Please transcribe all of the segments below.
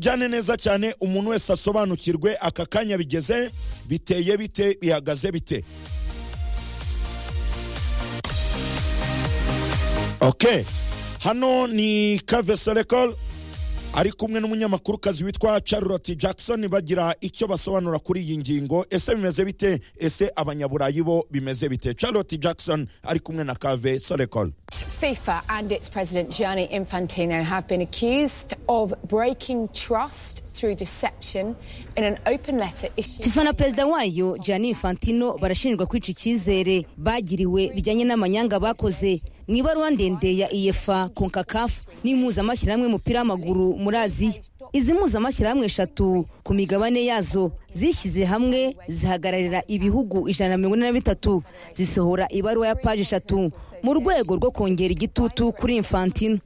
jyane neza cyane umuntu wese asobanukirwe aka kanya bigeze biteye bite bihagaze bite ok hano ni kave serekol ari kumwe n'umunyamakuru witwa charlotte jackson bagira icyo basobanura kuri iyi ngingo ese bimeze bite ese abanyaburayi bo bimeze bite charlotte jackson ari kumwe na kave serekol FIFA and its president Gianni Infantino have been accused of breaking trust through deception in an open letter issued. fifa na perezida wayo Gianni Infantino barashinjwa kwica icyizere bagiriwe bijyanye n'amanyanga bakoze mu ibaruwa ndende ya iyefa konkakafu n'impuzamashyirahamwe y'umupira w'amaguru muri aziya izi mpuzamashyirahamwe eshatu ku migabane yazo zishyize hamwe zihagararira ibihugu ijana na mirongo ine na bitatu zisohora ibaruwa ya paji eshatu mu rwego rwo kongera igitutu kuri infantino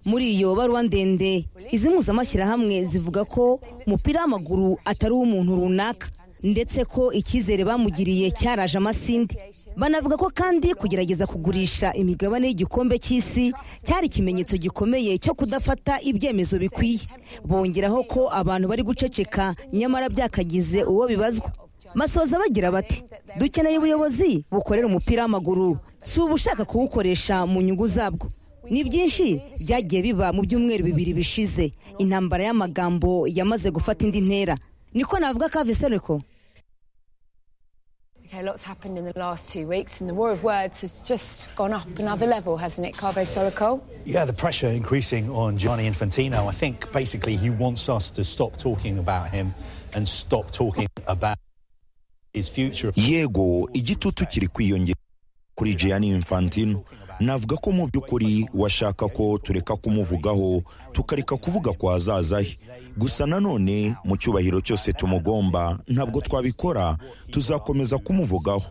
muri iyo baruwa ndende izi mpuzamashyirahamwe zivuga ko umupira w'amaguru atari uw'umuntu runaka ndetse ko icyizere bamugiriye cyaraje amasinde banavuga ko kandi kugerageza kugurisha imigabane y'igikombe cy'isi cyari ikimenyetso gikomeye cyo kudafata ibyemezo bikwiye bongeraho ko abantu bari guceceka nyamara byakagize uwo bibazwa masoza bagira bati dukeneye ubuyobozi bukorera umupira w'amaguru si ubushaka kuwukoresha mu nyungu zabwo ni byinshi byagiye biba mu byumweru bibiri bishize intambara y'amagambo yamaze gufata indi ntera niko navuga kavisereko Okay, lots happened in the last two weeks, and the war of words has just gone up another level, hasn't it, Carbo Sorokol? Yeah, the pressure increasing on Gianni Infantino. I think basically he wants us to stop talking about him and stop talking about his future. yego igitutu kiri kwiyongera kuri Gianni Infantino navuga ko mu by'ukuri washaka ko tureka kumuvugaho tukareka kuvuga kwa hazaza he gusa nanone mu cyubahiro cyose tumugomba ntabwo twabikora tuzakomeza kumuvugaho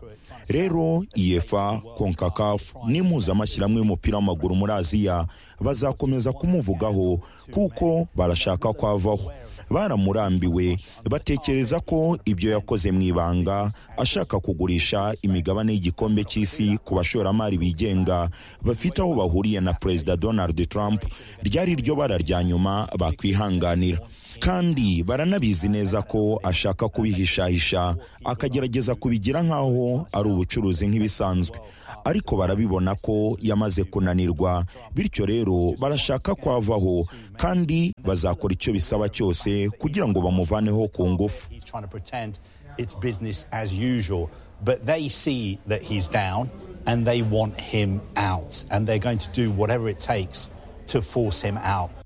rero iyefa konkakafu n'impuzamashyirahamwe y'umupira w'amaguru muri aziya bazakomeza kumuvugaho kuko barashaka ko avaho baramurambiwe batekereza ko ibyo yakoze mu ibanga ashaka kugurisha imigabane y'igikombe cy'isi ku bashoramari bigenga bafite aho bahuriye na perezida donald trump ryari ryo bara rya nyuma bakwihanganira kandi baranabizi neza ko ashaka kubihishahisha akagerageza kubigira nk'aho ari ubucuruzi nk'ibisanzwe ariko barabibona ko yamaze kunanirwa bityo rero barashaka ko avaho kandi bazakora icyo bisaba cyose kugira ngo bamuvaneho ku ngufu He's trying to pretend it's business as usual, but they see that he's down and they want him out, and they're going to do whatever it takes to force him out.